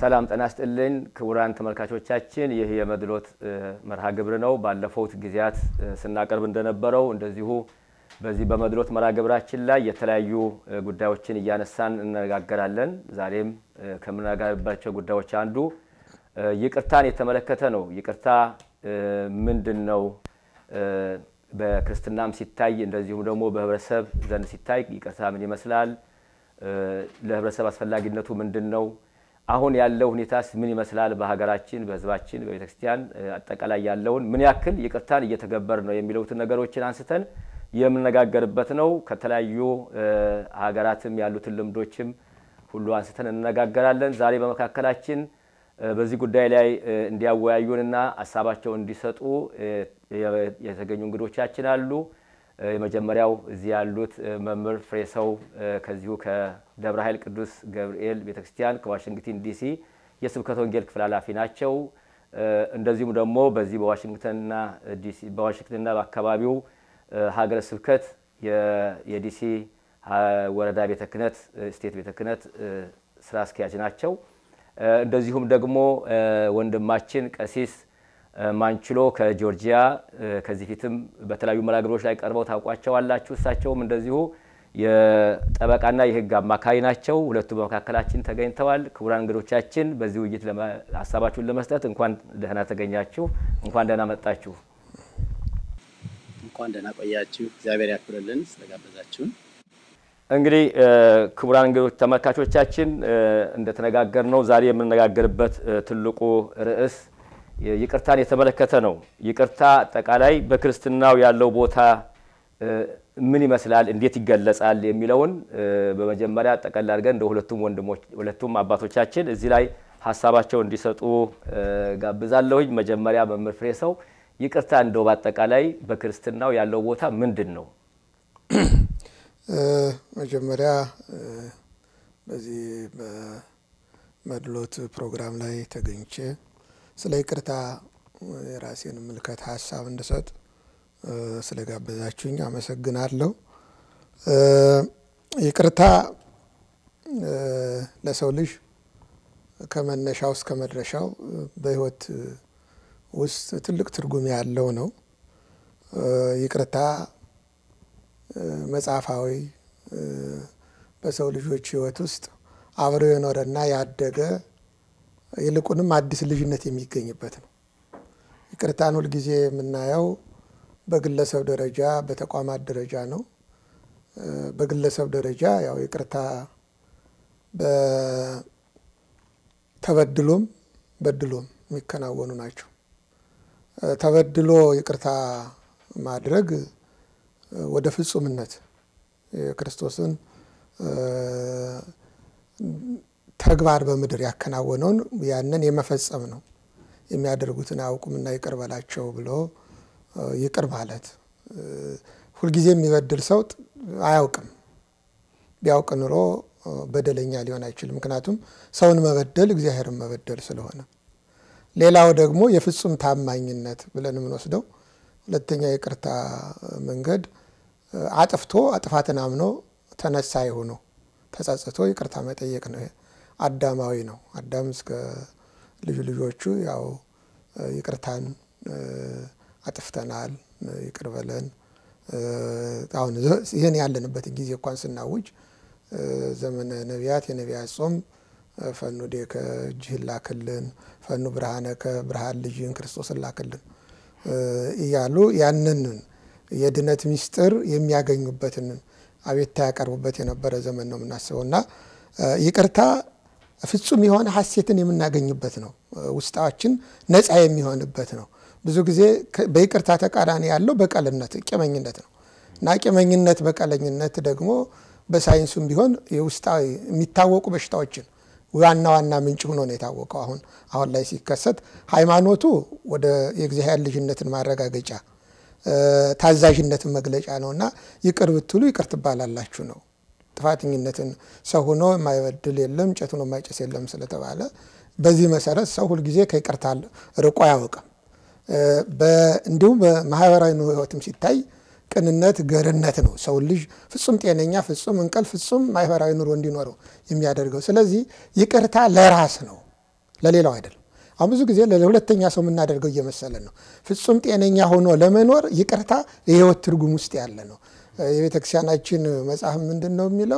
ሰላም ጤና ይስጥልኝ ክቡራን ተመልካቾቻችን፣ ይህ የመድሎት መርሃ ግብር ነው። ባለፉት ጊዜያት ስናቀርብ እንደነበረው እንደዚሁ በዚህ በመድሎት መርሃ ግብራችን ላይ የተለያዩ ጉዳዮችን እያነሳን እንነጋገራለን። ዛሬም ከምነጋገርባቸው ጉዳዮች አንዱ ይቅርታን የተመለከተ ነው። ይቅርታ ምንድን ነው? በክርስትናም ሲታይ እንደዚሁም ደግሞ በህብረተሰብ ዘንድ ሲታይ ይቅርታ ምን ይመስላል? ለህብረተሰብ አስፈላጊነቱ ምንድን ነው? አሁን ያለው ሁኔታስ ምን ይመስላል? በሀገራችን፣ በህዝባችን፣ በቤተ ክርስቲያን አጠቃላይ ያለውን ምን ያክል ይቅርታን እየተገበር ነው የሚለውትን ነገሮችን አንስተን የምነጋገርበት ነው። ከተለያዩ ሀገራትም ያሉትን ልምዶችም ሁሉ አንስተን እንነጋገራለን። ዛሬ በመካከላችን በዚህ ጉዳይ ላይ እንዲያወያዩንና ሀሳባቸውን እንዲሰጡ የተገኙ እንግዶቻችን አሉ። የመጀመሪያው እዚህ ያሉት መምህር ፍሬሰው ከዚሁ ከደብረ ኃይል ቅዱስ ገብርኤል ቤተክርስቲያን ከዋሽንግተን ዲሲ የስብከተ ወንጌል ክፍል ኃላፊ ናቸው። እንደዚሁም ደግሞ በዚህ በዋሽንግተንና ዲሲ በዋሽንግተንና በአካባቢው ሀገረ ስብከት የዲሲ ወረዳ ቤተ ክህነት ስቴት ቤተ ክህነት ስራ አስኪያጅ ናቸው። እንደዚሁም ደግሞ ወንድማችን ቀሲስ ማንችሎ ከጆርጂያ ከዚህ ፊትም በተለያዩ መርሃ ግብሮች ላይ ቀርበው ታውቋቸዋላችሁ። እሳቸውም እንደዚሁ የጠበቃና የሕግ አማካሪ ናቸው። ሁለቱ በመካከላችን ተገኝተዋል። ክቡራን እንግዶቻችን በዚህ ውይይት ሀሳባችሁን ለመስጠት እንኳን ደህና ተገኛችሁ፣ እንኳን ደህና መጣችሁ። እንኳን ደህና ቆያችሁ። እግዚአብሔር ያክብርልን ስለጋበዛችሁን። እንግዲህ ክቡራን እንግዶች ተመልካቾቻችን እንደተነጋገር ነው ዛሬ የምንነጋገርበት ትልቁ ርዕስ ይቅርታን የተመለከተ ነው። ይቅርታ አጠቃላይ በክርስትናው ያለው ቦታ ምን ይመስላል፣ እንዴት ይገለጻል የሚለውን በመጀመሪያ ጠቀል አድርገን እንደ ሁለቱም ወንድሞች ሁለቱም አባቶቻችን እዚህ ላይ ሀሳባቸው እንዲሰጡ ጋብዛለሁኝ። መጀመሪያ መምህር ፍሬ ሰው ይቅርታ እንደው በአጠቃላይ በክርስትናው ያለው ቦታ ምንድን ነው? መጀመሪያ በዚህ በመድሎት ፕሮግራም ላይ ተገኝቼ ስለ ይቅርታ የራሴን ምልከት ሀሳብ እንድሰጥ ስለ ጋበዛችሁኝ አመሰግናለሁ። ይቅርታ ለሰው ልጅ ከመነሻው እስከ መድረሻው በሕይወት ውስጥ ትልቅ ትርጉም ያለው ነው። ይቅርታ መጽሐፋዊ በሰው ልጆች ሕይወት ውስጥ አብሮ የኖረና ያደገ ይልቁንም አዲስ ልጅነት የሚገኝበት ነው። ይቅርታን ሁልጊዜ የምናየው በግለሰብ ደረጃ፣ በተቋማት ደረጃ ነው። በግለሰብ ደረጃ ያው ይቅርታ ተበድሎም በድሎም የሚከናወኑ ናቸው። ተበድሎ ይቅርታ ማድረግ ወደ ፍጹምነት የክርስቶስን ተግባር በምድር ያከናወነውን ያንን የመፈጸም ነው። የሚያደርጉትን አያውቁምና ይቅር በላቸው ብሎ ይቅር ማለት። ሁልጊዜ የሚበድል ሰው አያውቅም። ቢያውቅ ኑሮ በደለኛ ሊሆን አይችልም። ምክንያቱም ሰውን መበደል እግዚአብሔርን መበደል ስለሆነ። ሌላው ደግሞ የፍጹም ታማኝነት ብለን የምንወስደው ሁለተኛ የይቅርታ መንገድ አጥፍቶ ጥፋትን አምኖ ተነሳይ ሆኖ ተጸጽቶ ይቅርታ መጠየቅ ነው። አዳማዊ ነው። አዳም እስከ ልዩ ልጆቹ ያው ይቅርታን አጥፍተናል፣ ይቅር በለን። አሁን ይህን ያለንበትን ጊዜ እንኳን ስናውጅ ዘመነ ነቢያት የነቢያት ጾም ፈኑ ዴከ እጅህን ላክልን፣ ፈኑ ብርሃነከ ብርሃን ልጅህን ክርስቶስን ላክልን እያሉ ያንን የድነት ምስጢር የሚያገኙበትን አቤቱታ ያቀርቡበት የነበረ ዘመን ነው የምናስበው እና ይቅርታ ፍጹም የሆነ ሐሴትን የምናገኝበት ነው። ውስጣችን ነፃ የሚሆንበት ነው። ብዙ ጊዜ በይቅርታ ተቃራኒ ያለው በቀልነት ቂመኝነት ነው እና ቂመኝነት፣ በቀለኝነት ደግሞ በሳይንሱም ቢሆን የውስጣዊ የሚታወቁ በሽታዎችን ዋና ዋና ምንጭ ሆኖ ነው የታወቀው። አሁን አሁን ላይ ሲከሰት ሃይማኖቱ ወደ የእግዚአብሔር ልጅነትን ማረጋገጫ ታዛዥነትን መግለጫ ነው እና ይቅር ብትሉ ይቅር ትባላላችሁ ነው። ጥፋተኝነትን ሰው ሆኖ የማይበድል የለም እንጨት ሆኖ የማይጨስ የለም ስለተባለ በዚህ መሰረት ሰው ሁልጊዜ ከይቅርታ ርቆ አያውቅም። እንዲሁም በማህበራዊ ሕይወትም ሲታይ ቅንነት፣ ገርነት ነው ሰው ልጅ ፍጹም ጤነኛ፣ ፍጹም እንቅልፍ፣ ፍጹም ማህበራዊ ኑሮ እንዲኖረው የሚያደርገው። ስለዚህ ይቅርታ ለራስ ነው። ለሌላው አይደለም። አሁን ብዙ ጊዜ ለሁለተኛ ሰው የምናደርገው እየመሰለን ነው። ፍጹም ጤነኛ ሆኖ ለመኖር ይቅርታ የህይወት ትርጉም ውስጥ ያለ ነው። የቤተ ክርስቲያናችን መጽሐፍ ምንድን ነው የሚለው?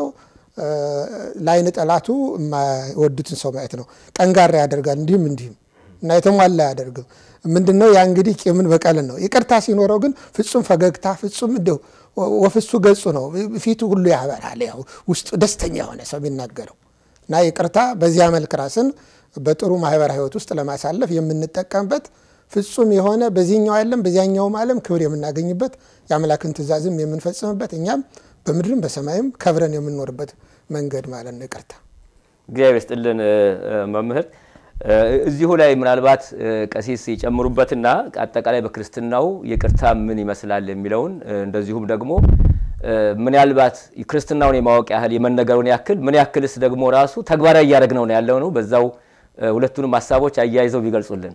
ለአይን ጠላቱ የማይወዱትን ሰው ማየት ነው። ጠንጋራ ያደርጋል እንዲህም እንዲህም እና የተሟላ አያደርግም። ምንድን ነው ያ እንግዲህ ቂምን በቀልን ነው። ይቅርታ ሲኖረው ግን ፍጹም ፈገግታ፣ ፍጹም እንደው ወፍሱ ገጹ ነው። ፊቱ ሁሉ ያበራል። ያው ውስጡ ደስተኛ የሆነ ሰው የሚናገረው እና ይቅርታ በዚያ መልክ ራስን በጥሩ ማህበራዊ ህይወት ውስጥ ለማሳለፍ የምንጠቀምበት ፍጹም የሆነ በዚህኛው ዓለም በዚያኛውም ዓለም ክብር የምናገኝበት የአምላክን ትእዛዝም የምንፈጽምበት እኛም በምድርም በሰማይም ከብረን የምንኖርበት መንገድ ማለት ነው ይቅርታ። እግዚአብሔር ይስጥልን መምህር። እዚሁ ላይ ምናልባት ቀሲስ የጨምሩበትና አጠቃላይ በክርስትናው ይቅርታ ምን ይመስላል የሚለውን እንደዚሁም ደግሞ ምናልባት ክርስትናውን የማወቅ ያህል የመነገሩን ያክል ምን ያክልስ ደግሞ ራሱ ተግባራዊ እያደረግነው ነው ያለው ነው። በዛው ሁለቱንም ሀሳቦች አያይዘው ቢገልጹልን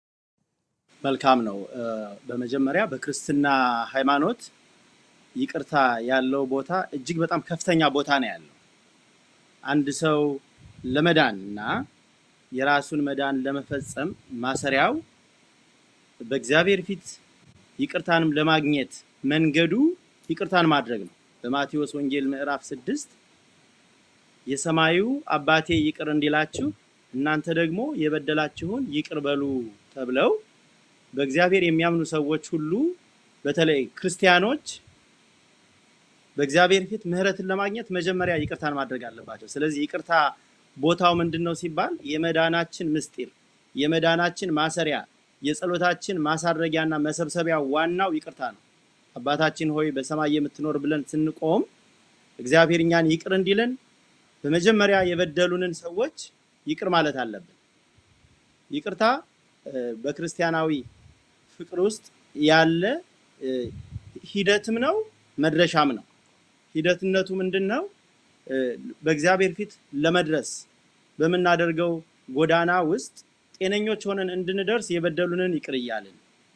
መልካም ነው። በመጀመሪያ በክርስትና ሃይማኖት ይቅርታ ያለው ቦታ እጅግ በጣም ከፍተኛ ቦታ ነው ያለው። አንድ ሰው ለመዳን እና የራሱን መዳን ለመፈጸም ማሰሪያው በእግዚአብሔር ፊት ይቅርታንም ለማግኘት መንገዱ ይቅርታን ማድረግ ነው። በማቴዎስ ወንጌል ምዕራፍ ስድስት የሰማዩ አባቴ ይቅር እንዲላችሁ እናንተ ደግሞ የበደላችሁን ይቅር በሉ ተብለው በእግዚአብሔር የሚያምኑ ሰዎች ሁሉ በተለይ ክርስቲያኖች በእግዚአብሔር ፊት ምሕረትን ለማግኘት መጀመሪያ ይቅርታን ማድረግ አለባቸው። ስለዚህ ይቅርታ ቦታው ምንድን ነው ሲባል የመዳናችን ምስጢር፣ የመዳናችን ማሰሪያ፣ የጸሎታችን ማሳረጊያና መሰብሰቢያ ዋናው ይቅርታ ነው። አባታችን ሆይ በሰማይ የምትኖር ብለን ስንቆም እግዚአብሔር እኛን ይቅር እንዲለን በመጀመሪያ የበደሉንን ሰዎች ይቅር ማለት አለብን። ይቅርታ በክርስቲያናዊ ፍቅር ውስጥ ያለ ሂደትም ነው መድረሻም ነው። ሂደትነቱ ምንድን ነው? በእግዚአብሔር ፊት ለመድረስ በምናደርገው ጎዳና ውስጥ ጤነኞች ሆነን እንድንደርስ የበደሉንን ይቅር እያልን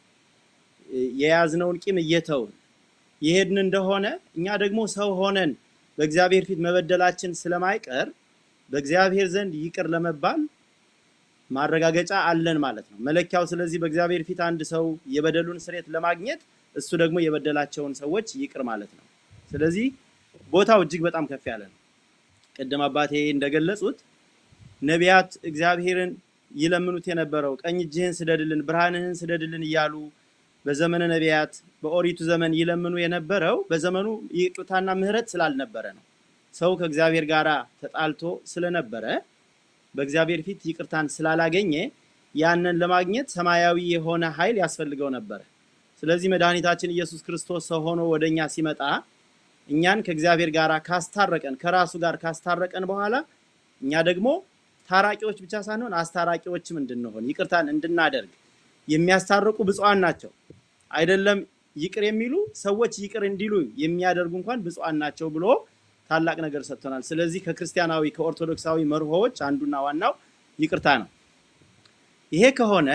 የያዝነውን ቂም እየተውን የሄድን እንደሆነ እኛ ደግሞ ሰው ሆነን በእግዚአብሔር ፊት መበደላችን ስለማይቀር በእግዚአብሔር ዘንድ ይቅር ለመባል ማረጋገጫ አለን ማለት ነው። መለኪያው ስለዚህ በእግዚአብሔር ፊት አንድ ሰው የበደሉን ስሬት ለማግኘት እሱ ደግሞ የበደላቸውን ሰዎች ይቅር ማለት ነው። ስለዚህ ቦታው እጅግ በጣም ከፍ ያለ ነው። ቅድም አባቴ እንደገለጹት ነቢያት እግዚአብሔርን ይለምኑት የነበረው ቀኝ እጅህን ስደድልን፣ ብርሃንህን ስደድልን እያሉ በዘመነ ነቢያት በኦሪቱ ዘመን ይለምኑ የነበረው በዘመኑ ይቅርታና ምሕረት ስላልነበረ ነው። ሰው ከእግዚአብሔር ጋር ተጣልቶ ስለነበረ በእግዚአብሔር ፊት ይቅርታን ስላላገኘ ያንን ለማግኘት ሰማያዊ የሆነ ኃይል ያስፈልገው ነበረ። ስለዚህ መድኃኒታችን ኢየሱስ ክርስቶስ ሰው ሆኖ ወደኛ ሲመጣ እኛን ከእግዚአብሔር ጋር ካስታረቀን ከራሱ ጋር ካስታረቀን በኋላ እኛ ደግሞ ታራቂዎች ብቻ ሳንሆን አስታራቂዎችም እንድንሆን ይቅርታን እንድናደርግ የሚያስታርቁ ብፁዓን ናቸው። አይደለም ይቅር የሚሉ ሰዎች ይቅር እንዲሉ የሚያደርጉ እንኳን ብፁዓን ናቸው ብሎ ታላቅ ነገር ሰጥቶናል። ስለዚህ ከክርስቲያናዊ ከኦርቶዶክሳዊ መርሆዎች አንዱና ዋናው ይቅርታ ነው። ይሄ ከሆነ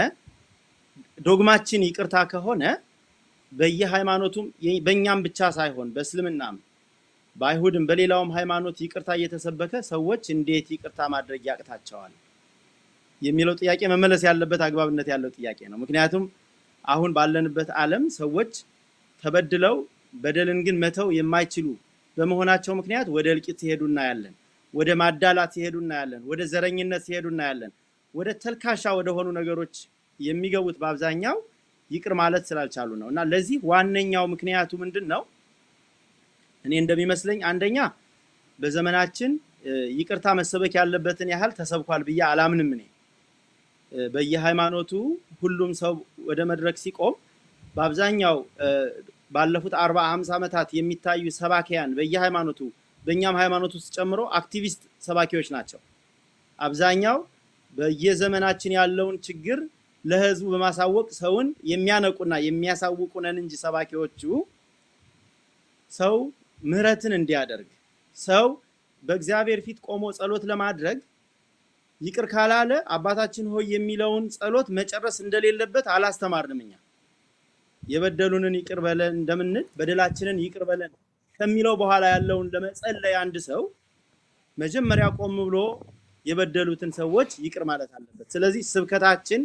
ዶግማችን ይቅርታ ከሆነ በየሃይማኖቱም በእኛም ብቻ ሳይሆን በእስልምናም በአይሁድም በሌላውም ሃይማኖት ይቅርታ እየተሰበከ ሰዎች እንዴት ይቅርታ ማድረግ ያቅታቸዋል የሚለው ጥያቄ መመለስ ያለበት አግባብነት ያለው ጥያቄ ነው። ምክንያቱም አሁን ባለንበት ዓለም ሰዎች ተበድለው በደልን ግን መተው የማይችሉ በመሆናቸው ምክንያት ወደ እልቂት ሲሄዱ እናያለን። ወደ ማዳላት ሲሄዱ እናያለን። ወደ ዘረኝነት ሲሄዱ እናያለን። ወደ ተልካሻ ወደ ሆኑ ነገሮች የሚገቡት በአብዛኛው ይቅር ማለት ስላልቻሉ ነው። እና ለዚህ ዋነኛው ምክንያቱ ምንድን ነው? እኔ እንደሚመስለኝ አንደኛ በዘመናችን ይቅርታ መሰበክ ያለበትን ያህል ተሰብኳል ብዬ አላምንም። እኔ በየሃይማኖቱ ሁሉም ሰው ወደ መድረክ ሲቆም በአብዛኛው ባለፉት አርባ ሃምሳ ዓመታት የሚታዩ ሰባኪያን በየሃይማኖቱ በእኛም ሃይማኖት ውስጥ ጨምሮ አክቲቪስት ሰባኪዎች ናቸው። አብዛኛው በየዘመናችን ያለውን ችግር ለህዝቡ በማሳወቅ ሰውን የሚያነቁና የሚያሳውቁ ነን እንጂ ሰባኪዎቹ ሰው ምህረትን እንዲያደርግ ሰው በእግዚአብሔር ፊት ቆሞ ጸሎት ለማድረግ ይቅር ካላለ አባታችን ሆይ የሚለውን ጸሎት መጨረስ እንደሌለበት አላስተማርንም። እኛ የበደሉንን ይቅር በለን እንደምንል በደላችንን ይቅር በለን ከሚለው በኋላ ያለውን ለመጸለይ አንድ ሰው መጀመሪያ ቆም ብሎ የበደሉትን ሰዎች ይቅር ማለት አለበት። ስለዚህ ስብከታችን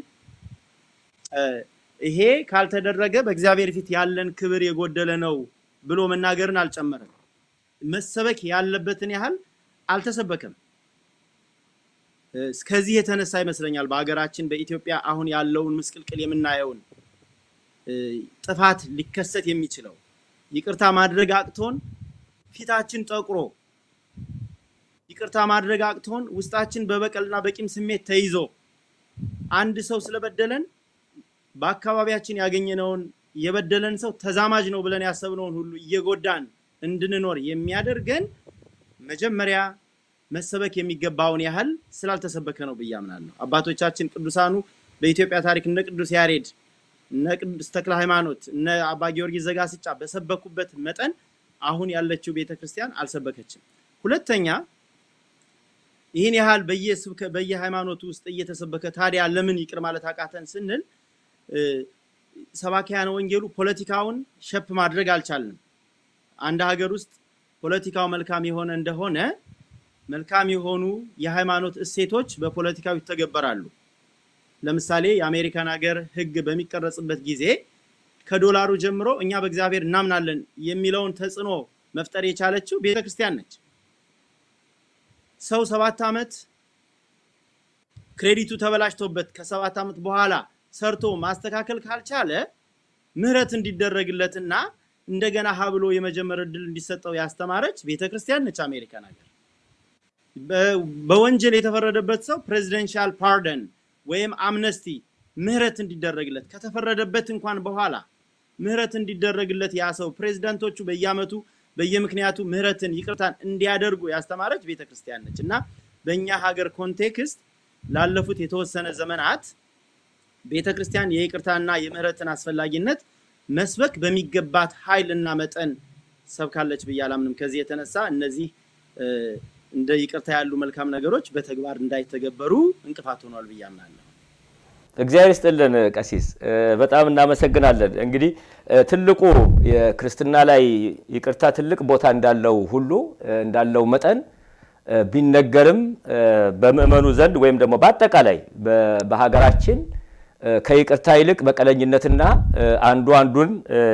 ይሄ ካልተደረገ በእግዚአብሔር ፊት ያለን ክብር የጎደለ ነው ብሎ መናገርን አልጨመረም። መሰበክ ያለበትን ያህል አልተሰበከም። እስከዚህ የተነሳ ይመስለኛል በሀገራችን በኢትዮጵያ አሁን ያለውን ምስቅልቅል የምናየውን ጥፋት ሊከሰት የሚችለው ይቅርታ ማድረግ አቅቶን ፊታችን ጠቁሮ ይቅርታ ማድረግ አቅቶን ውስጣችን በበቀልና በቂም ስሜት ተይዞ አንድ ሰው ስለበደለን በአካባቢያችን ያገኘነውን የበደለን ሰው ተዛማጅ ነው ብለን ያሰብነውን ሁሉ እየጎዳን እንድንኖር የሚያደርገን መጀመሪያ መሰበክ የሚገባውን ያህል ስላልተሰበከ ነው ብዬ አምናለሁ። አባቶቻችን ቅዱሳኑ በኢትዮጵያ ታሪክ እነ ቅዱስ ያሬድ፣ እነ ቅዱስ ተክለ ሃይማኖት፣ እነ አባ ጊዮርጊስ ዘጋስጫ በሰበኩበት መጠን አሁን ያለችው ቤተክርስቲያን አልሰበከችም። ሁለተኛ ይህን ያህል በየስብከ በየሃይማኖቱ ውስጥ እየተሰበከ ታዲያ ለምን ይቅር ማለት አቃተን ስንል ሰባኪያነ ወንጌሉ ፖለቲካውን ሸፕ ማድረግ አልቻልንም። አንድ ሀገር ውስጥ ፖለቲካው መልካም የሆነ እንደሆነ መልካም የሆኑ የሃይማኖት እሴቶች በፖለቲካው ይተገበራሉ። ለምሳሌ የአሜሪካን ሀገር ሕግ በሚቀረጽበት ጊዜ ከዶላሩ ጀምሮ እኛ በእግዚአብሔር እናምናለን የሚለውን ተጽዕኖ መፍጠር የቻለችው ቤተክርስቲያን ነች። ሰው ሰባት ዓመት ክሬዲቱ ተበላሽቶበት ከሰባት ዓመት በኋላ ሰርቶ ማስተካከል ካልቻለ ምህረት እንዲደረግለትና እንደገና ሀብሎ የመጀመር እድል እንዲሰጠው ያስተማረች ቤተክርስቲያን ነች አሜሪካን ሀገር። በወንጀል የተፈረደበት ሰው ፕሬዚደንሻል ፓርደን ወይም አምነስቲ ምህረት እንዲደረግለት ከተፈረደበት እንኳን በኋላ ምህረት እንዲደረግለት ያ ሰው ፕሬዚዳንቶቹ በየአመቱ በየምክንያቱ ምህረትን ይቅርታን እንዲያደርጉ ያስተማረች ቤተክርስቲያን ነች እና በእኛ ሀገር ኮንቴክስት ላለፉት የተወሰነ ዘመናት ቤተክርስቲያን የይቅርታና የምህረትን አስፈላጊነት መስበክ በሚገባት ኃይል እና መጠን ሰብካለች ብዬ አላምንም። ከዚህ የተነሳ እነዚህ እንደ ይቅርታ ያሉ መልካም ነገሮች በተግባር እንዳይተገበሩ እንቅፋት ሆኗል ብዬ አምናለሁ። እግዚአብሔር ይስጥልን ቀሲስ፣ በጣም እናመሰግናለን። እንግዲህ ትልቁ የክርስትና ላይ ይቅርታ ትልቅ ቦታ እንዳለው ሁሉ እንዳለው መጠን ቢነገርም በምዕመኑ ዘንድ ወይም ደግሞ በአጠቃላይ በሀገራችን ከይቅርታ ይልቅ በቀለኝነትና አንዱ አንዱን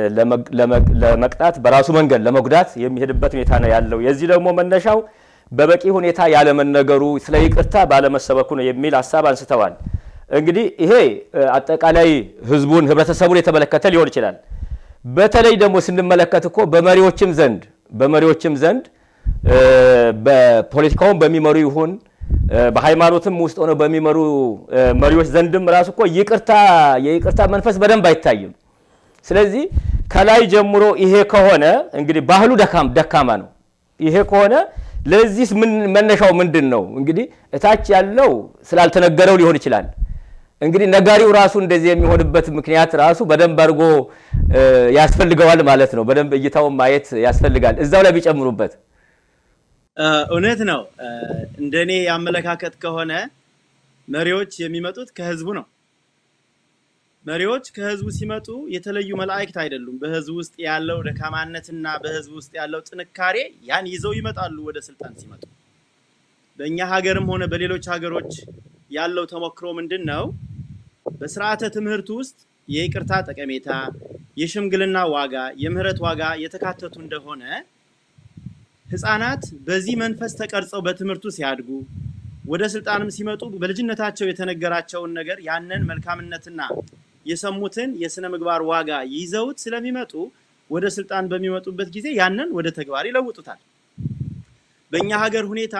ለመቅጣት በራሱ መንገድ ለመጉዳት የሚሄድበት ሁኔታ ነው ያለው። የዚህ ደግሞ መነሻው በበቂ ሁኔታ ያለመነገሩ፣ ስለ ይቅርታ ባለመሰበኩ ነው የሚል ሀሳብ አንስተዋል። እንግዲህ ይሄ አጠቃላይ ህዝቡን ህብረተሰቡን የተመለከተ ሊሆን ይችላል። በተለይ ደግሞ ስንመለከት እኮ በመሪዎችም ዘንድ በመሪዎችም ዘንድ በፖለቲካውን በሚመሩ ይሁን በሃይማኖትም ውስጥ ሆነው በሚመሩ መሪዎች ዘንድም ራሱ እኮ ይቅርታ የይቅርታ መንፈስ በደንብ አይታይም። ስለዚህ ከላይ ጀምሮ ይሄ ከሆነ እንግዲህ ባህሉ ደካማ ነው። ይሄ ከሆነ ለዚህ መነሻው ምንድን ነው? እንግዲህ እታች ያለው ስላልተነገረው ሊሆን ይችላል። እንግዲህ ነጋሪው ራሱ እንደዚህ የሚሆንበት ምክንያት ራሱ በደንብ አድርጎ ያስፈልገዋል ማለት ነው። በደንብ እይታውን ማየት ያስፈልጋል። እዛው ላይ ቢጨምሩበት እውነት ነው። እንደኔ አመለካከት ከሆነ መሪዎች የሚመጡት ከህዝቡ ነው። መሪዎች ከህዝቡ ሲመጡ የተለዩ መላእክት አይደሉም። በህዝቡ ውስጥ ያለው ደካማነትና በህዝቡ ውስጥ ያለው ጥንካሬ ያን ይዘው ይመጣሉ ወደ ስልጣን ሲመጡ። በእኛ ሀገርም ሆነ በሌሎች ሀገሮች ያለው ተሞክሮ ምንድን ነው? በስርዓተ ትምህርቱ ውስጥ የይቅርታ ጠቀሜታ፣ የሽምግልና ዋጋ፣ የምህረት ዋጋ የተካተቱ እንደሆነ ህፃናት በዚህ መንፈስ ተቀርጸው በትምህርቱ ሲያድጉ ወደ ስልጣንም ሲመጡ በልጅነታቸው የተነገራቸውን ነገር ያንን መልካምነትና የሰሙትን የስነ ምግባር ዋጋ ይዘውት ስለሚመጡ ወደ ስልጣን በሚመጡበት ጊዜ ያንን ወደ ተግባር ይለውጡታል። በእኛ ሀገር ሁኔታ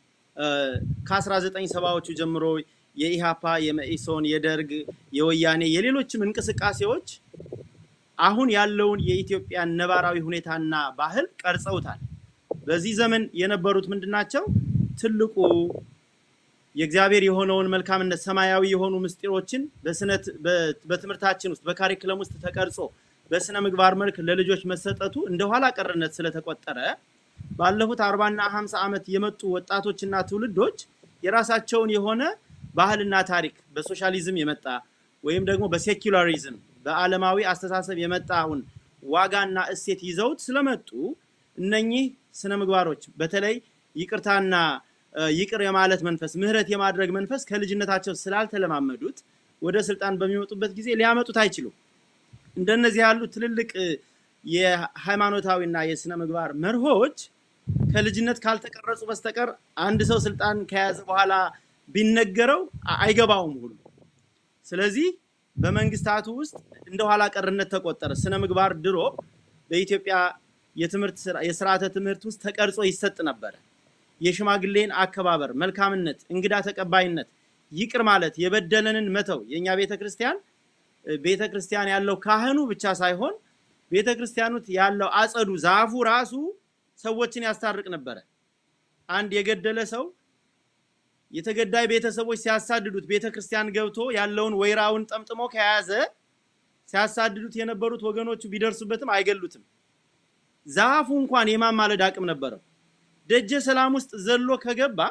ከ1970ዎቹ ጀምሮ የኢሃፓ፣ የመኢሶን፣ የደርግ፣ የወያኔ የሌሎችም እንቅስቃሴዎች አሁን ያለውን የኢትዮጵያን ነባራዊ ሁኔታና ባህል ቀርጸውታል። በዚህ ዘመን የነበሩት ምንድናቸው? ትልቁ የእግዚአብሔር የሆነውን መልካምነት ሰማያዊ የሆኑ ምስጢሮችን በትምህርታችን ውስጥ በካሪክለም ውስጥ ተቀርጾ በስነ ምግባር መልክ ለልጆች መሰጠቱ እንደ ኋላ ቀርነት ስለተቆጠረ ባለፉት አርባና ሀምሳ ዓመት የመጡ ወጣቶችና ትውልዶች የራሳቸውን የሆነ ባህልና ታሪክ በሶሻሊዝም የመጣ ወይም ደግሞ በሴኩላሪዝም በዓለማዊ አስተሳሰብ የመጣውን ዋጋና እሴት ይዘውት ስለመጡ እነኚህ ስነ ምግባሮች በተለይ ይቅርታና ይቅር የማለት መንፈስ፣ ምህረት የማድረግ መንፈስ ከልጅነታቸው ስላልተለማመዱት ወደ ስልጣን በሚመጡበት ጊዜ ሊያመጡት አይችሉም። እንደነዚህ ያሉ ትልልቅ የሃይማኖታዊና የስነ ምግባር መርሆች ከልጅነት ካልተቀረጹ በስተቀር አንድ ሰው ስልጣን ከያዘ በኋላ ቢነገረው አይገባውም ሁሉ። ስለዚህ በመንግስታቱ ውስጥ እንደ ኋላ ቀርነት ተቆጠረ። ስነ ምግባር ድሮ በኢትዮጵያ የትምህርት የስርዓተ ትምህርት ውስጥ ተቀርጾ ይሰጥ ነበረ። የሽማግሌን አከባበር፣ መልካምነት፣ እንግዳ ተቀባይነት፣ ይቅር ማለት፣ የበደለንን መተው። የእኛ ቤተ ክርስቲያን ቤተ ክርስቲያን ያለው ካህኑ ብቻ ሳይሆን ቤተ ክርስቲያኑት ያለው አጸዱ ዛፉ ራሱ ሰዎችን ያስታርቅ ነበረ። አንድ የገደለ ሰው የተገዳይ ቤተሰቦች ሲያሳድዱት ቤተ ክርስቲያን ገብቶ ያለውን ወይራውን ጠምጥሞ ከያዘ ሲያሳድዱት የነበሩት ወገኖቹ ቢደርሱበትም አይገሉትም። ዛፉ እንኳን የማማለድ አቅም ነበረው። ደጀ ሰላም ውስጥ ዘሎ ከገባ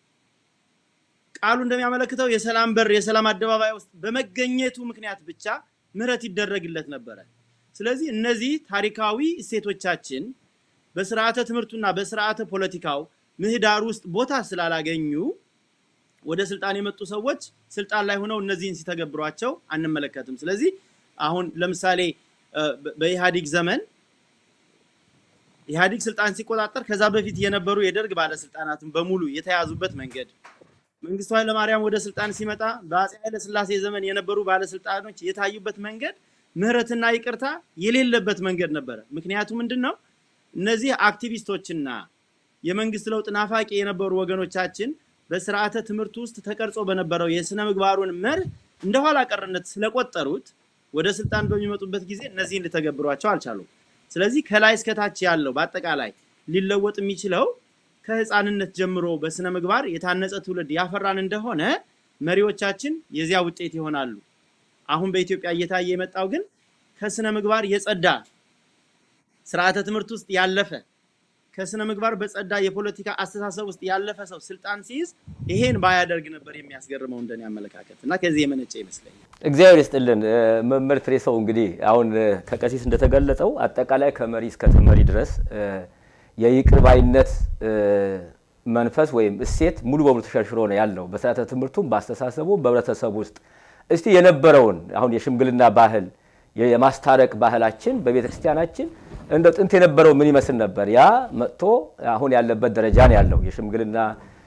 ቃሉ እንደሚያመለክተው የሰላም በር የሰላም አደባባይ ውስጥ በመገኘቱ ምክንያት ብቻ ምሕረት ይደረግለት ነበረ። ስለዚህ እነዚህ ታሪካዊ እሴቶቻችን በስርዓተ ትምህርቱና በስርዓተ ፖለቲካው ምህዳር ውስጥ ቦታ ስላላገኙ ወደ ስልጣን የመጡ ሰዎች ስልጣን ላይ ሆነው እነዚህን ሲተገብሯቸው አንመለከትም። ስለዚህ አሁን ለምሳሌ በኢህአዲግ ዘመን ኢህአዲግ ስልጣን ሲቆጣጠር ከዛ በፊት የነበሩ የደርግ ባለስልጣናትን በሙሉ የተያዙበት መንገድ፣ መንግስቱ ኃይለማርያም ወደ ስልጣን ሲመጣ በአፄ ኃይለስላሴ ዘመን የነበሩ ባለስልጣኖች የታዩበት መንገድ ምህረትና ይቅርታ የሌለበት መንገድ ነበረ። ምክንያቱ ምንድን ነው? እነዚህ አክቲቪስቶችና የመንግስት ለውጥ ናፋቂ የነበሩ ወገኖቻችን በስርዓተ ትምህርት ውስጥ ተቀርጾ በነበረው የስነ ምግባሩን መርህ እንደ ኋላ ቀርነት ስለቆጠሩት ወደ ስልጣን በሚመጡበት ጊዜ እነዚህን ሊተገብሯቸው አልቻሉም። ስለዚህ ከላይ እስከታች ያለው በአጠቃላይ ሊለወጥ የሚችለው ከህፃንነት ጀምሮ በስነ ምግባር የታነጸ ትውልድ ያፈራን እንደሆነ መሪዎቻችን የዚያ ውጤት ይሆናሉ። አሁን በኢትዮጵያ እየታየ የመጣው ግን ከስነ ምግባር የጸዳ ስርዓተ ትምህርት ውስጥ ያለፈ ከስነ ምግባር በጸዳ የፖለቲካ አስተሳሰብ ውስጥ ያለፈ ሰው ስልጣን ሲይዝ ይሄን ባያደርግ ነበር የሚያስገርመው እንደኔ አመለካከት እና ከዚህ የመነጨ ይመስለኛል። እግዚአብሔር ይስጥልን መምህር ፍሬ ሰው እንግዲህ አሁን ከቀሲስ እንደተገለጸው አጠቃላይ ከመሪ እስከ ተመሪ ድረስ የይቅር ባይነት መንፈስ ወይም እሴት ሙሉ በሙሉ ተሸርሽሮ ነው ያለው በስርዓተ ትምህርቱም በአስተሳሰቡም በህብረተሰቡ ውስጥ እስቲ የነበረውን አሁን የሽምግልና ባህል የማስታረቅ ባህላችን በቤተ ክርስቲያናችን እንደ ጥንት የነበረው ምን ይመስል ነበር? ያ መጥቶ አሁን ያለበት ደረጃ ነው ያለው። የሽምግልና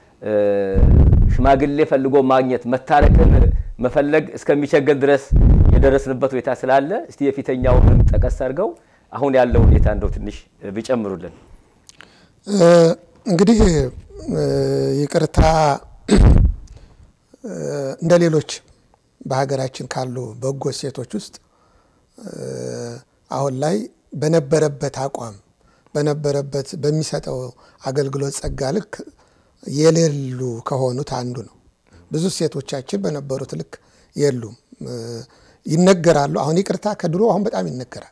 ሽማግሌ ፈልጎ ማግኘት መታረቅን መፈለግ እስከሚቸገር ድረስ የደረስንበት ሁኔታ ስላለ እስቲ የፊተኛውን ጠቀስ አድርገው አሁን ያለው ሁኔታ እንደው ትንሽ ቢጨምሩልን። እንግዲህ ይቅርታ እንደ ሌሎች በሀገራችን ካሉ በጎ እሴቶች ውስጥ አሁን ላይ በነበረበት አቋም በነበረበት በሚሰጠው አገልግሎት ጸጋ ልክ የሌሉ ከሆኑት አንዱ ነው። ብዙ ሴቶቻችን በነበሩት ልክ የሉም፣ ይነገራሉ። አሁን ይቅርታ ከድሮ አሁን በጣም ይነገራል።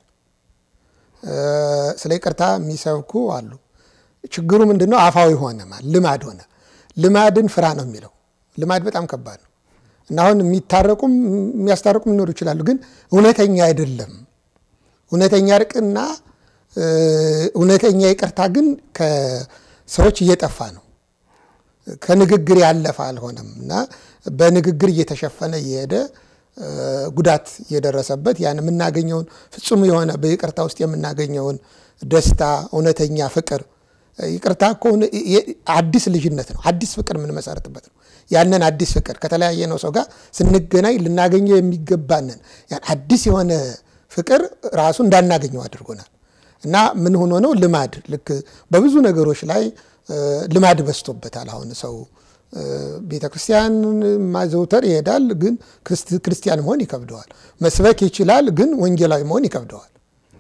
ስለ ይቅርታ የሚሰብኩ አሉ። ችግሩ ምንድን ነው? አፋዊ ሆነ፣ ልማድ ሆነ። ልማድን ፍራ ነው የሚለው። ልማድ በጣም ከባድ ነው እና አሁን የሚታረቁም የሚያስታርቁም ሊኖሩ ይችላሉ፣ ግን እውነተኛ አይደለም። እውነተኛ እርቅና እውነተኛ ይቅርታ ግን ከሰዎች እየጠፋ ነው። ከንግግር ያለፈ አልሆነም እና በንግግር እየተሸፈነ እየሄደ ጉዳት እየደረሰበት ያን የምናገኘውን ፍጹም የሆነ በይቅርታ ውስጥ የምናገኘውን ደስታ፣ እውነተኛ ፍቅር ይቅርታ እኮ አዲስ ልጅነት ነው። አዲስ ፍቅር የምንመሰርትበት ነው። ያንን አዲስ ፍቅር ከተለያየ ነው ሰው ጋር ስንገናኝ ልናገኘው የሚገባንን ያን አዲስ የሆነ ፍቅር ራሱ እንዳናገኘው አድርጎናል እና ምን ሆኖ ነው ልማድ ልክ በብዙ ነገሮች ላይ ልማድ በዝቶበታል። አሁን ሰው ቤተ ክርስቲያን ማዘውተር ይሄዳል፣ ግን ክርስቲያን መሆን ይከብደዋል። መስበክ ይችላል፣ ግን ወንጌላዊ መሆን ይከብደዋል።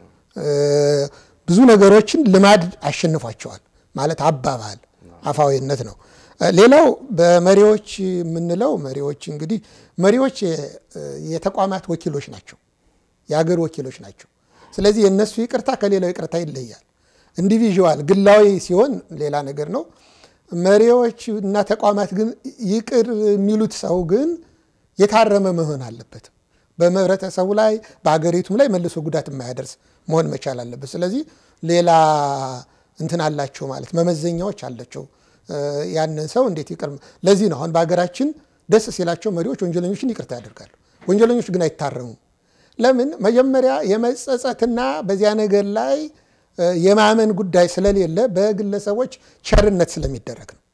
ብዙ ነገሮችን ልማድ አሸንፏቸዋል። ማለት አባባል አፋዊነት ነው። ሌላው በመሪዎች የምንለው መሪዎች እንግዲህ መሪዎች የተቋማት ወኪሎች ናቸው፣ የሀገር ወኪሎች ናቸው። ስለዚህ የእነሱ ይቅርታ ከሌላው ይቅርታ ይለያል። ኢንዲቪዥዋል ግላዊ ሲሆን ሌላ ነገር ነው። መሪዎች እና ተቋማት ግን ይቅር የሚሉት ሰው ግን የታረመ መሆን አለበት። በህብረተሰቡ ላይ በሀገሪቱም ላይ መልሶ ጉዳት የማያደርስ መሆን መቻል አለበት። ስለዚህ ሌላ እንትን አላቸው ማለት መመዘኛዎች አላቸው ያንን ሰው እንዴት ይቅር ለዚህ ነው አሁን በሀገራችን ደስ ሲላቸው መሪዎች ወንጀለኞችን ይቅርታ ያደርጋሉ። ወንጀለኞች ግን አይታረሙም። ለምን? መጀመሪያ የመጸጸትና በዚያ ነገር ላይ የማመን ጉዳይ ስለሌለ በግለሰቦች ቸርነት ስለሚደረግ ነው።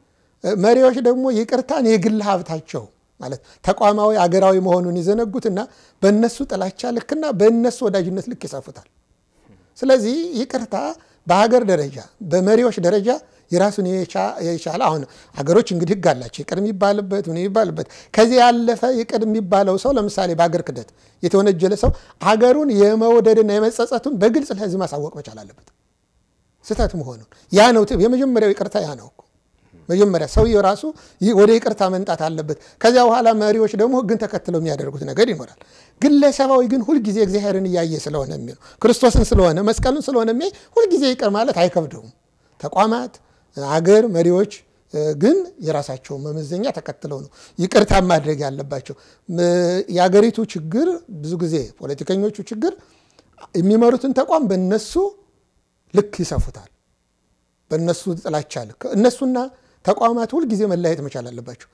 መሪዎች ደግሞ ይቅርታን የግል ሀብታቸው ማለት ተቋማዊ አገራዊ መሆኑን ይዘነጉትና በእነሱ ጥላቻ ልክና በእነሱ ወዳጅነት ልክ ይሰፉታል። ስለዚህ ይቅርታ በሀገር ደረጃ በመሪዎች ደረጃ የራሱን የቻለ አሁን ሀገሮች እንግዲህ ሕግ አላቸው ይቅር የሚባልበት ምን የሚባልበት ከዚህ ያለፈ ይቅር የሚባለው ሰው ለምሳሌ በሀገር ክደት የተወነጀለ ሰው ሀገሩን የመውደድና የመጸጸቱን በግልጽ ለሕዝብ ማሳወቅ መቻል አለበት ስህተት መሆኑን። ያ ነው የመጀመሪያው ይቅርታ ያ ነው እኮ መጀመሪያ ሰውየው ራሱ ወደ ይቅርታ መምጣት አለበት። ከዚያ በኋላ መሪዎች ደግሞ ሕግን ተከትለው የሚያደርጉት ነገር ይኖራል። ግለሰባዊ ግን ሁልጊዜ እግዚአብሔርን እያየ ስለሆነ የሚለው ክርስቶስን ስለሆነ መስቀሉን ስለሆነ የሚያይ ሁልጊዜ ይቅር ማለት አይከብደውም። ተቋማት አገር መሪዎች ግን የራሳቸው መመዘኛ ተከትለው ነው ይቅርታ ማድረግ ያለባቸው። የአገሪቱ ችግር ብዙ ጊዜ ፖለቲከኞቹ ችግር የሚመሩትን ተቋም በነሱ ልክ ይሰፉታል። በእነሱ ጥላቻ ልክ እነሱና ተቋማት ሁልጊዜ መለያየት መቻል አለባቸው።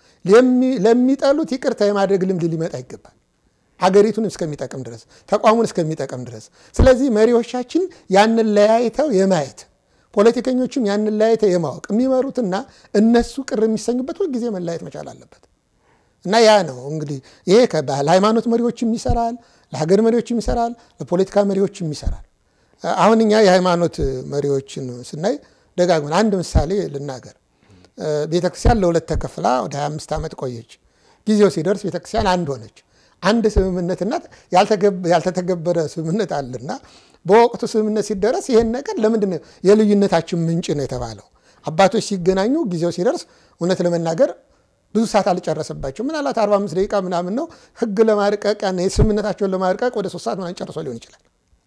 ለሚጠሉት ይቅርታ የማድረግ ልምድ ሊመጣ ይገባል። ሀገሪቱን እስከሚጠቅም ድረስ ተቋሙን እስከሚጠቅም ድረስ። ስለዚህ መሪዎቻችን ያንን ለያይተው የማየት ፖለቲከኞችም ያንን ለያይተው የማወቅ የሚመሩትና እነሱ ቅር የሚሰኙበት ሁልጊዜ መለያየት መቻል አለበት እና ያ ነው እንግዲህ ይሄ ለሃይማኖት መሪዎችም ይሰራል፣ ለሀገር መሪዎችም ይሰራል፣ ለፖለቲካ መሪዎችም ይሰራል። አሁን እኛ የሃይማኖት መሪዎችን ስናይ ደጋግመን አንድ ምሳሌ ልናገር። ቤተክርስቲያን ለሁለት ተከፍላ ወደ 25 ዓመት ቆየች። ጊዜው ሲደርስ ቤተክርስቲያን አንድ ሆነች። አንድ ስምምነትና ያልተተገበረ ስምምነት አለና በወቅቱ ስምምነት ሲደረስ ይህን ነገር ለምንድን ነው የልዩነታችን ምንጭ ነው የተባለው? አባቶች ሲገናኙ ጊዜው ሲደርስ እውነት ለመናገር ብዙ ሰዓት አልጨረሰባቸው። ምናልባት 45 ደቂቃ ምናምን ነው ህግ ለማርቀቅ ስምምነታቸውን ለማርቀቅ ወደ ሶስት ሰዓት ምናምን ጨርሶ ሊሆን ይችላል።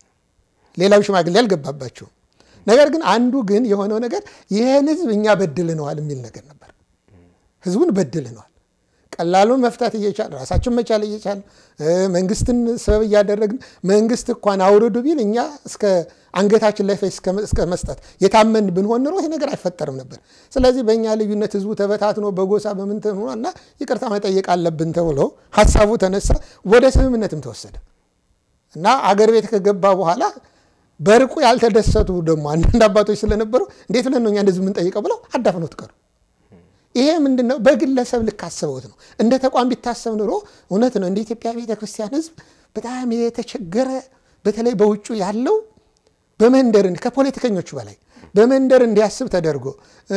ሌላው ሽማግሌ አልገባባቸውም። ነገር ግን አንዱ ግን የሆነው ነገር ይህን ህዝብ እኛ በድልነዋል የሚል ነገር ነበር። ህዝቡን በድልነዋል። ቀላሉን መፍታት እየቻል ራሳችን መቻል እየቻል መንግስትን ሰበብ እያደረግን መንግስት እንኳን አውርዱ ቢል እኛ እስከ አንገታችን ላይ እስከ መስጠት የታመን ብንሆን ኖሮ ይሄ ነገር አይፈጠርም ነበር። ስለዚህ በእኛ ልዩነት ህዝቡ ተበታትኖ በጎሳ በምንትን እና ይቅርታ መጠየቅ አለብን ተብሎ ሀሳቡ ተነሳ። ወደ ስምምነትም ተወሰደ እና አገር ቤት ከገባ በኋላ በርቁ ያልተደሰቱ ደግሞ አንዳንድ አባቶች ስለነበሩ እንዴት ብለን ነው እኛ እንደዚህ የምንጠይቀው ብለው አዳፍነው ትቀሩ። ይሄ ምንድን ነው? በግለሰብ ልክ አስበውት ነው። እንደ ተቋም ቢታሰብ ኑሮ እውነት ነው እንደ ኢትዮጵያ ቤተክርስቲያን ህዝብ በጣም የተቸገረ በተለይ በውጩ ያለው በመንደር ከፖለቲከኞቹ በላይ በመንደር እንዲያስብ ተደርጎ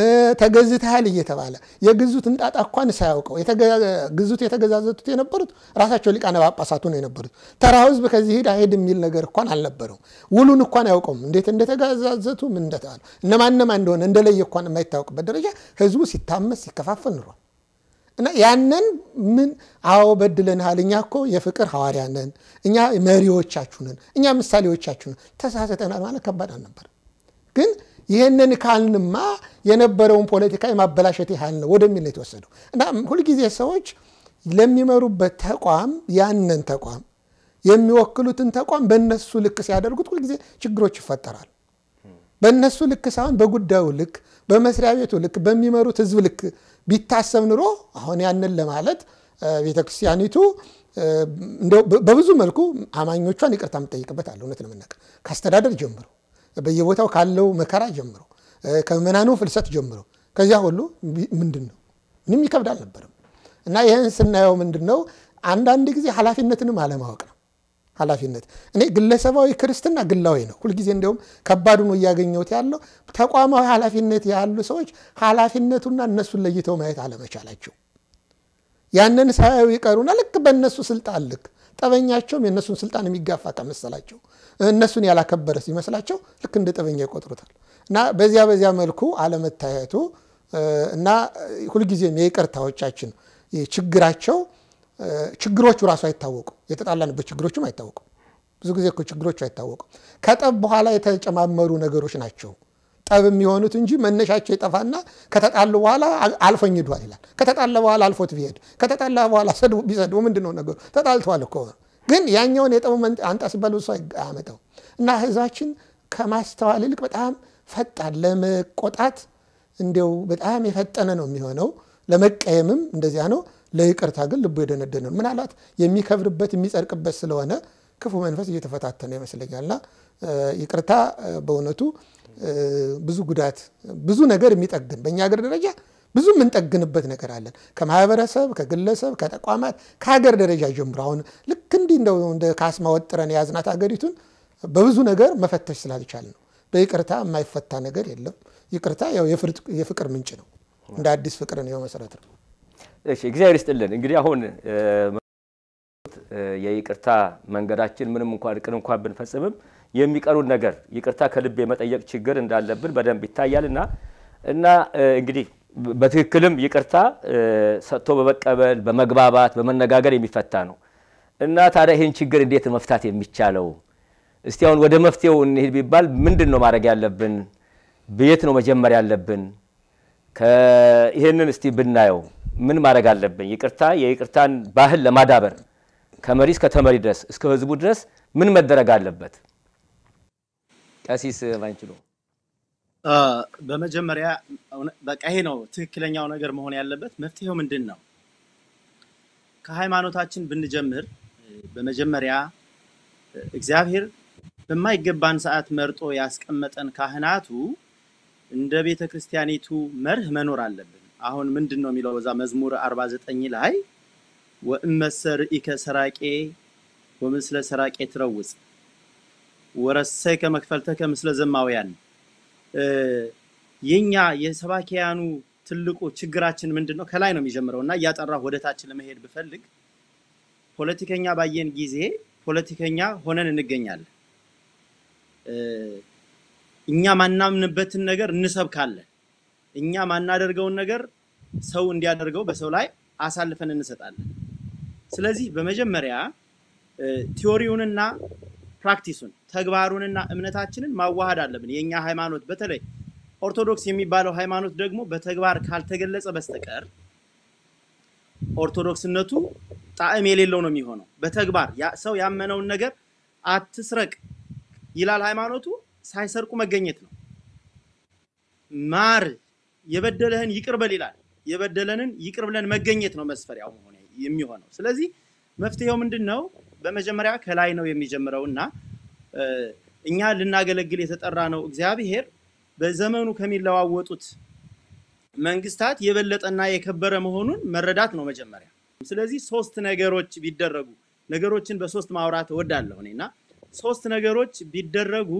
ተገዝተሃል እየተባለ የግዙትን ጣጣ እንኳን ሳያውቀው ግዙት የተገዛዘቱት የነበሩት ራሳቸው ሊቃነ ጳጳሳቱ ነው የነበሩት። ተራ ህዝብ ከዚህ ሂድ አይሄድ የሚል ነገር እንኳን አልነበረው። ውሉን እንኳን አያውቀውም እንዴት እንደተገዛዘቱ ምን እንደተባለ እነማነማ እንደሆነ እንደለየ እንኳን የማይታወቅበት ደረጃ ህዝቡ ሲታመስ ሲከፋፈል ኑሯል። እና ያንን ምን አዎ በድለንሃል፣ እኛ እኮ የፍቅር ሐዋርያ ነን፣ እኛ መሪዎቻችሁ ነን፣ እኛ ምሳሌዎቻችሁ ነን፣ ተሳስተናል ማለት ከባድ አልነበር ግን ይህንን ካልንማ የነበረውን ፖለቲካ የማበላሸት ያህል ነው ወደሚል ነው የተወሰደው። እና ሁልጊዜ ሰዎች ለሚመሩበት ተቋም ያንን ተቋም የሚወክሉትን ተቋም በእነሱ ልክ ሲያደርጉት ሁልጊዜ ችግሮች ይፈጠራል። በእነሱ ልክ ሳይሆን በጉዳዩ ልክ፣ በመስሪያ ቤቱ ልክ፣ በሚመሩት ህዝብ ልክ ቢታሰብ ኑሮ አሁን ያንን ለማለት ቤተክርስቲያኒቱ በብዙ መልኩ አማኞቿን ይቅርታ የምጠይቅበት አለ። እውነት ለመናገር ከአስተዳደር ጀምሮ በየቦታው ካለው መከራ ጀምሮ ከምዕመናኑ ፍልሰት ጀምሮ ከዚያ ሁሉ ምንድን ነው ምንም ይከብድ አልነበርም። እና ይህን ስናየው ምንድን ነው አንዳንድ ጊዜ ኃላፊነትንም አለማወቅ ነው። ኃላፊነት እኔ ግለሰባዊ ክርስትና ግላዊ ነው። ሁልጊዜ እንዲያውም ከባዱ ነው እያገኘሁት ያለው ተቋማዊ ኃላፊነት ያሉ ሰዎች ኃላፊነቱና እነሱን ለይተው ማየት አለመቻላቸው ያንን ሳያዩ ይቀሩና ልክ በእነሱ ስልጣን ልክ ጠበኛቸውም የእነሱን ስልጣን የሚጋፋ ከመሰላቸው እነሱን ያላከበረ ሲመስላቸው ልክ እንደ ጠበኛ ይቆጥሩታል። እና በዚያ በዚያ መልኩ አለመታየቱ እና ሁልጊዜም የይቅርታዎቻችን ችግራቸው ችግሮቹ ራሱ አይታወቁም። የተጣላንበት ችግሮችም አይታወቁም። ብዙ ጊዜ እኮ ችግሮቹ አይታወቁም። ከጠብ በኋላ የተጨማመሩ ነገሮች ናቸው ጠብ የሚሆኑት እንጂ መነሻቸው ይጠፋና ከተጣሉ በኋላ አልፎኝ ሄዷል ይላል። ከተጣላ በኋላ አልፎት ቢሄድ ከተጣላ በኋላ ቢሰድቡ ምንድን ነው ነገሩ? ተጣልተዋል እኮ ግን ያኛውን የጠቡ አንጣ ሲባል ብሶ አያመጣው እና ህዝባችን ከማስተዋል ይልቅ በጣም ፈጣን ለመቆጣት እንዲያው በጣም የፈጠነ ነው የሚሆነው። ለመቀየምም እንደዚያ ነው። ለይቅርታ ግን ልቡ የደነደነ ነው። ምናልባት የሚከብርበት የሚጸድቅበት ስለሆነ ክፉ መንፈስ እየተፈታተነ ይመስለኛልና ይቅርታ በእውነቱ ብዙ ጉዳት ብዙ ነገር የሚጠግን በእኛ ሀገር ደረጃ ብዙ የምንጠግንበት ነገር አለን። ከማህበረሰብ፣ ከግለሰብ፣ ከተቋማት፣ ከሀገር ደረጃ ጀምሮ አሁን ልክ እንዲህ እንደው እንደ ካስማ ወጥረን የያዝናት ሀገሪቱን በብዙ ነገር መፈተሽ ስላልቻል ነው። በይቅርታ የማይፈታ ነገር የለም። ይቅርታ ያው የፍቅር ምንጭ ነው። እንደ አዲስ ፍቅርን የው መሰረት ነው። እሺ እግዚአብሔር ይስጥልን። እንግዲህ አሁን የይቅርታ መንገዳችን ምንም እንኳን እቅድ እንኳን ብንፈጽምም የሚቀሩን ነገር ይቅርታ ከልብ የመጠየቅ ችግር እንዳለብን በደንብ ይታያል እና እና እንግዲህ በትክክልም ይቅርታ ሰጥቶ በመቀበል በመግባባት በመነጋገር የሚፈታ ነው እና ታዲያ ይህን ችግር እንዴት መፍታት የሚቻለው? እስቲ አሁን ወደ መፍትሄው እንሄድ ቢባል ምንድን ነው ማድረግ ያለብን? በየት ነው መጀመር ያለብን? ይህንን እስቲ ብናየው ምን ማድረግ አለብን? ይቅርታ የይቅርታን ባህል ለማዳበር ከመሪ እስከ ተመሪ ድረስ እስከ ህዝቡ ድረስ ምን መደረግ አለበት? ቀሲስ ባንችሎ በመጀመሪያ በቃ ይሄ ነው ትክክለኛው ነገር መሆን ያለበት። መፍትሄው ምንድን ነው? ከሃይማኖታችን ብንጀምር በመጀመሪያ እግዚአብሔር በማይገባን ሰዓት መርጦ ያስቀመጠን ካህናቱ እንደ ቤተ ክርስቲያኒቱ መርህ መኖር አለብን። አሁን ምንድን ነው የሚለው በዛ መዝሙር 49 ላይ ወእመሰ ርኢከ ሰራቄ ወምስለ ሰራቄ ትረውፅ ወረሰይከ መክፈልተከ ምስለ ዘማውያን የኛ የሰባኪያኑ ትልቁ ችግራችን ምንድን ነው? ከላይ ነው የሚጀምረው እና እያጠራሁ ወደ ታች ለመሄድ ብፈልግ ፖለቲከኛ ባየን ጊዜ ፖለቲከኛ ሆነን እንገኛለን። እኛ ማናምንበትን ነገር እንሰብካለን። እኛ ማናደርገውን ነገር ሰው እንዲያደርገው በሰው ላይ አሳልፈን እንሰጣለን። ስለዚህ በመጀመሪያ ቲዎሪውንና ፕራክቲሱን ተግባሩንና እምነታችንን ማዋሃድ አለብን። የእኛ ሃይማኖት በተለይ ኦርቶዶክስ የሚባለው ሃይማኖት ደግሞ በተግባር ካልተገለጸ በስተቀር ኦርቶዶክስነቱ ጣዕም የሌለው ነው የሚሆነው። በተግባር ሰው ያመነውን ነገር አትስረቅ ይላል ሃይማኖቱ፣ ሳይሰርቁ መገኘት ነው። ማር የበደለህን ይቅር በል ይላል፣ የበደለንን ይቅር ብለን መገኘት ነው መስፈሪያው መሆን የሚሆነው። ስለዚህ መፍትሄው ምንድን ነው? በመጀመሪያ ከላይ ነው የሚጀምረው እና እኛ ልናገለግል የተጠራ ነው እግዚአብሔር በዘመኑ ከሚለዋወጡት መንግስታት የበለጠና የከበረ መሆኑን መረዳት ነው መጀመሪያ። ስለዚህ ሶስት ነገሮች ቢደረጉ ነገሮችን በሶስት ማውራት እወዳለሁ እኔና ሶስት ነገሮች ቢደረጉ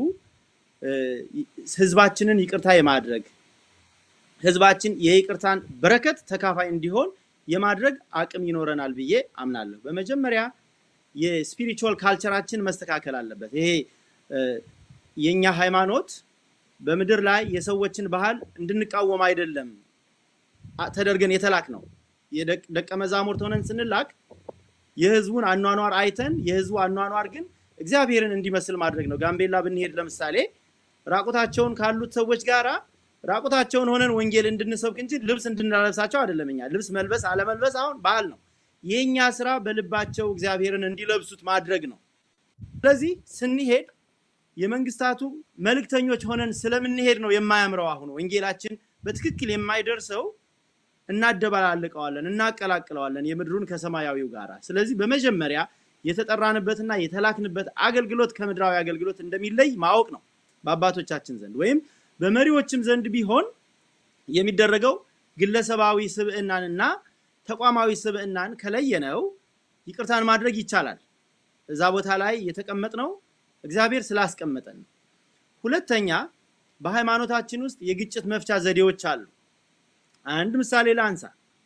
ህዝባችንን ይቅርታ የማድረግ ህዝባችን የይቅርታን በረከት ተካፋይ እንዲሆን የማድረግ አቅም ይኖረናል ብዬ አምናለሁ። በመጀመሪያ የስፒሪቹዋል ካልቸራችን መስተካከል አለበት። ይሄ የኛ ሃይማኖት በምድር ላይ የሰዎችን ባህል እንድንቃወም አይደለም ተደርገን የተላክ ነው። የደቀ መዛሙርት ሆነን ስንላክ የህዝቡን አኗኗር አይተን የህዝቡ አኗኗር ግን እግዚአብሔርን እንዲመስል ማድረግ ነው። ጋምቤላ ብንሄድ ለምሳሌ ራቁታቸውን ካሉት ሰዎች ጋራ ራቁታቸውን ሆነን ወንጌል እንድንሰብክ እንጂ ልብስ እንድናለብሳቸው አይደለም። እኛ ልብስ መልበስ አለመልበስ አሁን ባህል ነው። የእኛ ስራ በልባቸው እግዚአብሔርን እንዲለብሱት ማድረግ ነው። ስለዚህ ስንሄድ የመንግስታቱ መልእክተኞች ሆነን ስለምንሄድ ነው የማያምረው። አሁን ወንጌላችን በትክክል የማይደርሰው እናደባላልቀዋለን፣ እናቀላቅለዋለን የምድሩን ከሰማያዊው ጋር። ስለዚህ በመጀመሪያ የተጠራንበትና የተላክንበት አገልግሎት ከምድራዊ አገልግሎት እንደሚለይ ማወቅ ነው በአባቶቻችን ዘንድ ወይም በመሪዎችም ዘንድ ቢሆን የሚደረገው ግለሰባዊ ስብዕናንና ተቋማዊ ስብዕናን ከለየነው ይቅርታን ማድረግ ይቻላል። እዛ ቦታ ላይ የተቀመጥነው እግዚአብሔር ስላስቀመጠን ነው። ሁለተኛ በሃይማኖታችን ውስጥ የግጭት መፍቻ ዘዴዎች አሉ። አንድ ምሳሌ ላንሳ።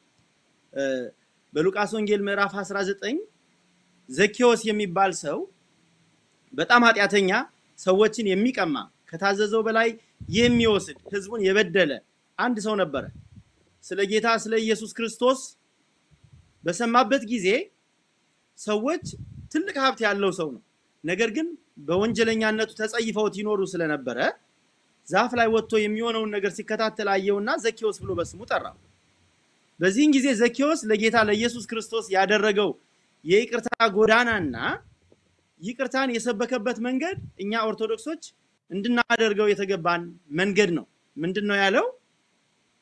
በሉቃስ ወንጌል ምዕራፍ 19 ዘኬዎስ የሚባል ሰው በጣም ኃጢአተኛ፣ ሰዎችን የሚቀማ ከታዘዘው በላይ የሚወስድ ህዝቡን የበደለ አንድ ሰው ነበረ። ስለ ጌታ ስለ ኢየሱስ ክርስቶስ በሰማበት ጊዜ ሰዎች ትልቅ ሀብት ያለው ሰው ነው። ነገር ግን በወንጀለኛነቱ ተጸይፈውት ይኖሩ ስለነበረ ዛፍ ላይ ወጥቶ የሚሆነውን ነገር ሲከታተል አየውና ዘኬዎስ ብሎ በስሙ ጠራው። በዚህን ጊዜ ዘኬዎስ ለጌታ ለኢየሱስ ክርስቶስ ያደረገው የይቅርታ ጎዳናና ይቅርታን የሰበከበት መንገድ እኛ ኦርቶዶክሶች እንድናደርገው የተገባን መንገድ ነው። ምንድን ነው ያለው?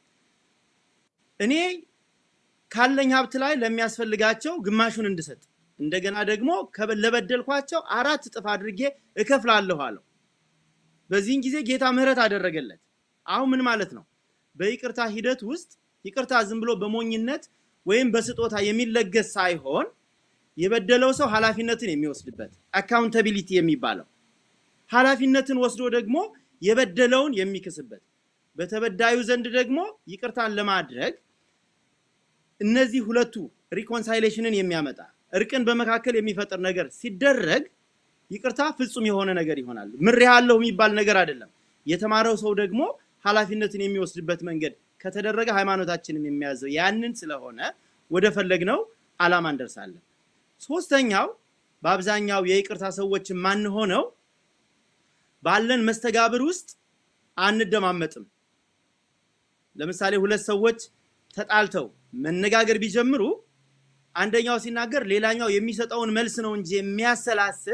እኔ ካለኝ ሀብት ላይ ለሚያስፈልጋቸው ግማሹን እንድሰጥ እንደገና ደግሞ ከበ- ለበደልኳቸው አራት እጥፍ አድርጌ እከፍላለሁ አለው። በዚህን ጊዜ ጌታ ምህረት አደረገለት። አሁን ምን ማለት ነው? በይቅርታ ሂደት ውስጥ ይቅርታ ዝም ብሎ በሞኝነት ወይም በስጦታ የሚለገስ ሳይሆን የበደለው ሰው ኃላፊነትን የሚወስድበት አካውንታቢሊቲ የሚባለው ኃላፊነትን ወስዶ ደግሞ የበደለውን የሚክስበት በተበዳዩ ዘንድ ደግሞ ይቅርታን ለማድረግ እነዚህ ሁለቱ ሪኮንሳይሌሽንን የሚያመጣ እርቅን በመካከል የሚፈጥር ነገር ሲደረግ ይቅርታ ፍጹም የሆነ ነገር ይሆናል። ምሬሃለሁ የሚባል ነገር አይደለም። የተማረው ሰው ደግሞ ኃላፊነትን የሚወስድበት መንገድ ከተደረገ ሃይማኖታችንም የሚያዘው ያንን ስለሆነ ወደ ፈለግነው ዓላማ እንደርሳለን። ሶስተኛው በአብዛኛው የይቅርታ ሰዎች የማንሆነው ባለን መስተጋብር ውስጥ አንደማመጥም። ለምሳሌ ሁለት ሰዎች ተጣልተው መነጋገር ቢጀምሩ አንደኛው ሲናገር ሌላኛው የሚሰጠውን መልስ ነው እንጂ የሚያሰላስል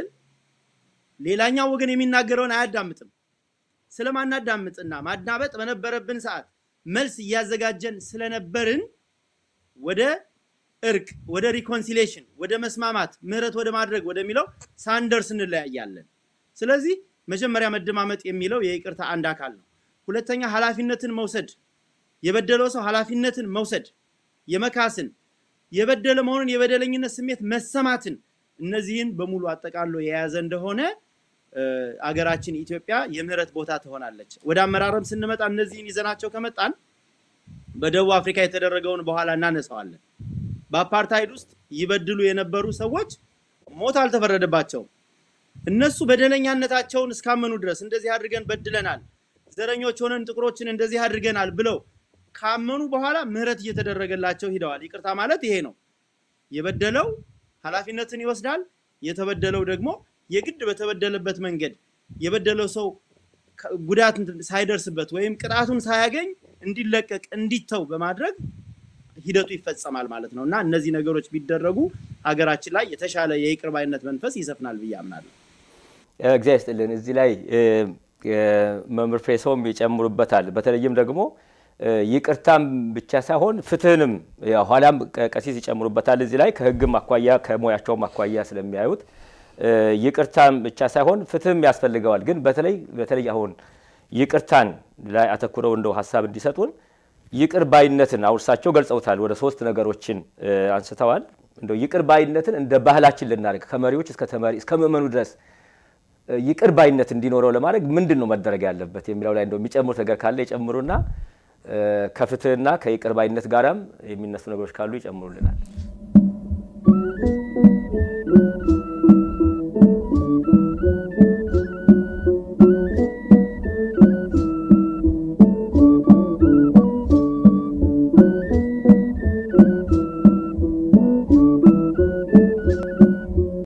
ሌላኛው ወገን የሚናገረውን አያዳምጥም። ስለማናዳምጥና ማዳመጥ በነበረብን ሰዓት መልስ እያዘጋጀን ስለነበርን ወደ እርቅ፣ ወደ ሪኮንሲሌሽን፣ ወደ መስማማት፣ ምህረት ወደ ማድረግ ወደሚለው ሳንደርስ እንለያያለን። ስለዚህ መጀመሪያ መደማመጥ የሚለው የይቅርታ አንድ አካል ነው። ሁለተኛ ኃላፊነትን መውሰድ፣ የበደለው ሰው ኃላፊነትን መውሰድ፣ የመካስን የበደለ መሆኑን የበደለኝነት ስሜት መሰማትን እነዚህን በሙሉ አጠቃሎ የያዘ እንደሆነ እ፣ አገራችን ኢትዮጵያ የምህረት ቦታ ትሆናለች። ወደ አመራረም ስንመጣ እነዚህን ይዘናቸው ከመጣን በደቡብ አፍሪካ የተደረገውን በኋላ እናነሳዋለን። በአፓርታይድ ውስጥ ይበድሉ የነበሩ ሰዎች ሞት አልተፈረደባቸውም። እነሱ በደለኛነታቸውን እስካመኑ ድረስ እንደዚህ አድርገን በድለናል፣ ዘረኞች ሆነን ጥቁሮችን እንደዚህ አድርገናል ብለው ካመኑ በኋላ ምህረት እየተደረገላቸው ሂደዋል። ይቅርታ ማለት ይሄ ነው። የበደለው ኃላፊነትን ይወስዳል። የተበደለው ደግሞ የግድ በተበደለበት መንገድ የበደለው ሰው ከ- ጉዳት እንትን ሳይደርስበት ወይም ቅጣቱን ሳያገኝ እንዲለቀቅ እንዲተው በማድረግ ሂደቱ ይፈጸማል ማለት ነው እና እነዚህ ነገሮች ቢደረጉ ሀገራችን ላይ የተሻለ የይቅር ባይነት መንፈስ ይሰፍናል ብዬ አምናለሁ። እግዚአብሔር ይስጥልን። እዚህ ላይ እ፣ እ፣ መምህር ፍሬሰውም ይጨምሩበታል። በተለይም ደግሞ እ፣ ይቅርታም ብቻ ሳይሆን ፍትህንም ያው ኋላም ቀ- ቀሲስ ይጨምሩበታል። እዚህ ላይ ከህግም አኳያ ከሙያቸውም አኳያ ስለሚያዩት እ፣ ይቅርታም ብቻ ሳይሆን ፍትህም ያስፈልገዋል። ግን በተለይ በተለይ አሁን ይቅርታን ላይ አተኩረው እንደው ሀሳብ እንዲሰጡን ይቅር ባይነትን አሁን እርሳቸው ገልጸውታል። ወደ ሶስት ነገሮችን እ፣ አንስተዋል። እንደው ይቅር ባይነትን እንደ ባህላችን ልናደርግ ከመሪዎች እስከ ተመሪ እስከ ምእመኑ ድረስ እ፣ ይቅር ባይነት እንዲኖረው ለማድረግ ምንድን ነው መደረግ ያለበት የሚለው ላይ እንደው የሚጨምሩት ነገር ካለ ይጨምሩና እ፣ ከፍትህና ከይቅር ባይነት ጋራም የሚነሱ ነገሮች ካሉ ይጨምሩልናል።